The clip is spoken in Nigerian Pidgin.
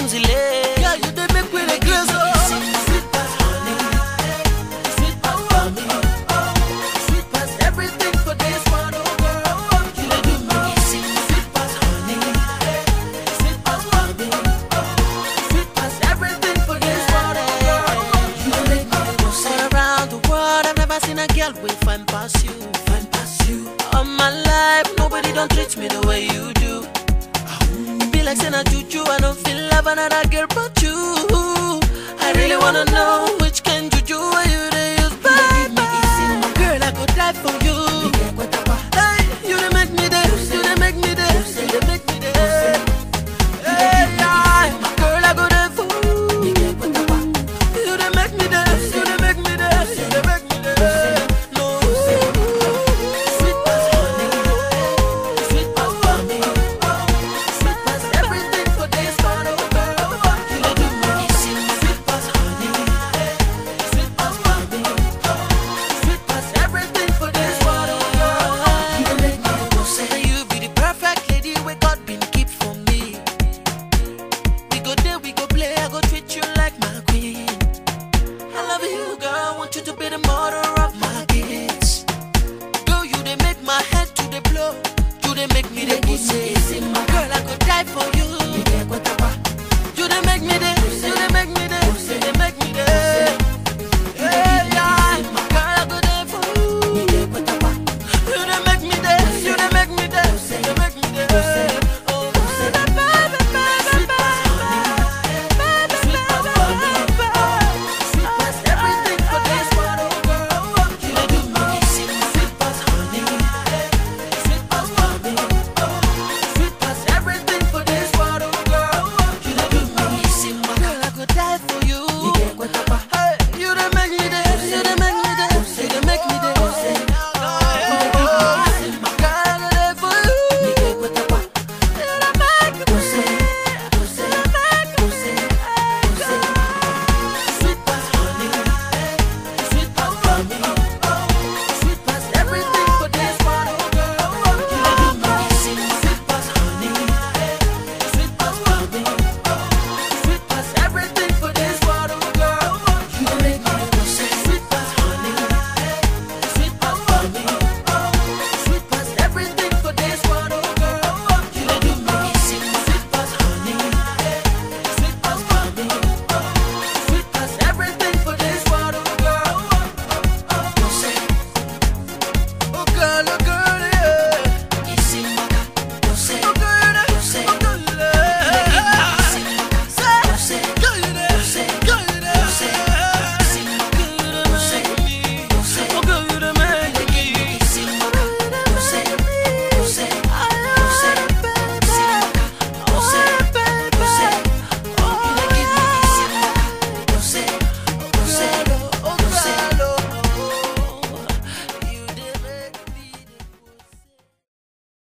Kunzile. Girl, you dey make me dey crazy. oh. Sweet as honey, sweet as mommy, sweet as everything for this world, oh girl. You dey do me sweet as honey, sweet as mommy, sweet as everything for this world, oh girl. You dey make me go All around the world, I've never seen a girl with fine past you. fine past you. All my life, nobody don't treat me the way you do. It be like saying a juju, I don't feel love another girl but you. I really wanna know which can juju are you they use, bye bye. Girl, I could die for you. Hey, you they make me dance, you they make me dance, you they make me dance. Hey, yeah, girl, I go there for you. You they make me dance, you they make me dance, you they make me dance. No, Sweet as honey, sweet as mommy, sweet as everything for this world, oh girl. You dey do me sweet as honey, sweet as mommy, sweet as everything for this world, oh girl. You dey make me go say. Say you be the perfect lady we God been keep for me. We go there, we go play, I go treat you like my queen. I love you, girl, want you to be the mother of my kids. Girl, you they make my head to the blow. You they make me the pussy. Girl, I could die for you.